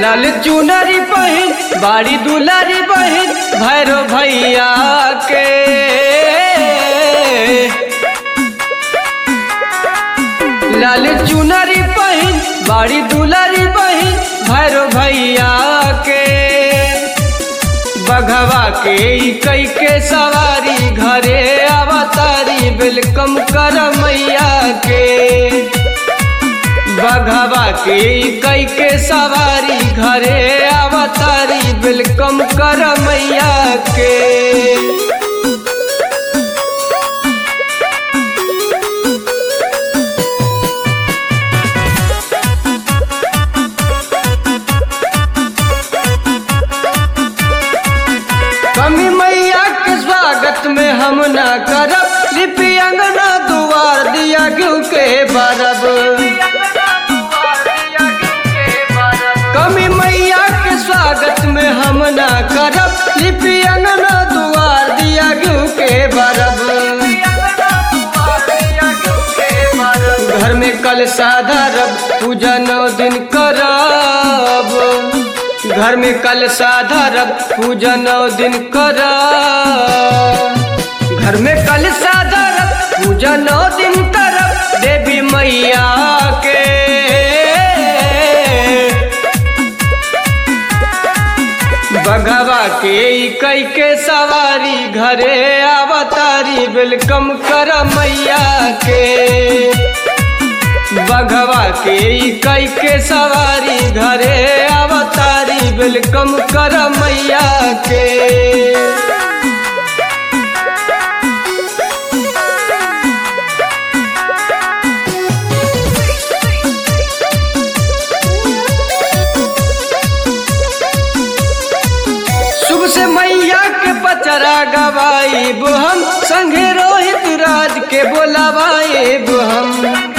लाल चुनरी बहिन बाड़ी दुलारी बहिन भैरो भैया के लाल चुनरी बहिन बाड़ी दुलारी बहिन भैरो भैया के बघवा के ई कई के सवारी घरे अवतारी वेलकम कर मैया के बघवा के ई कई के सवारी घरे अवतारी वेलकम कर मैया के कमी मैया के स्वागत में हम ना करब लिपि अंगना दुआर दिया क्यों के बरब कमी मैया के स्वागत में हम ना करब लिपि अंगना दुआर दिया क्यों के बरब घर में कल साधरब पूजा नौ दिन करब घर में कल साधरब पूजा नौ दिन करब घर में कल साधरब पूजा नौ दिन करब देवी मैया के बघवा के ई कई के सवारी घरे अवतारी वेलकम कर मैया के बघवा के ई कई के सवारी घरे अवतारी वेलकम कर मैया के शुभ से मैया के पचरा गवाईब हम संगे रोहित राज के बोलावाईब हम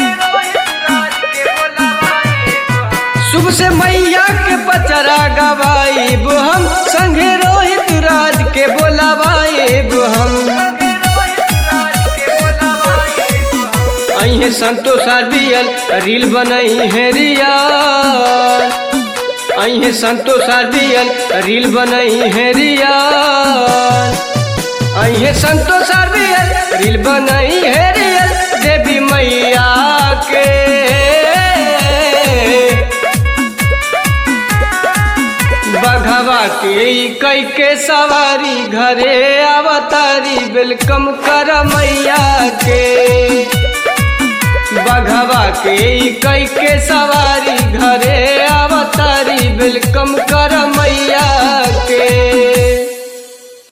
शुभ से मैया के पचरा गवाईब हम संगे रोहित राज के बोलावाईब हम अहे संतोष आरबीएल रील बनई है रियाल अहे संतोष आरबीएल रील बनई है रियाल अहे संतोष आरबीएल रील बनई है रियल देवी मैया के बघवा के ई कई के सवारी घरे अवतारी वेलकम कर मैया के बघवा के ई कई के सवारी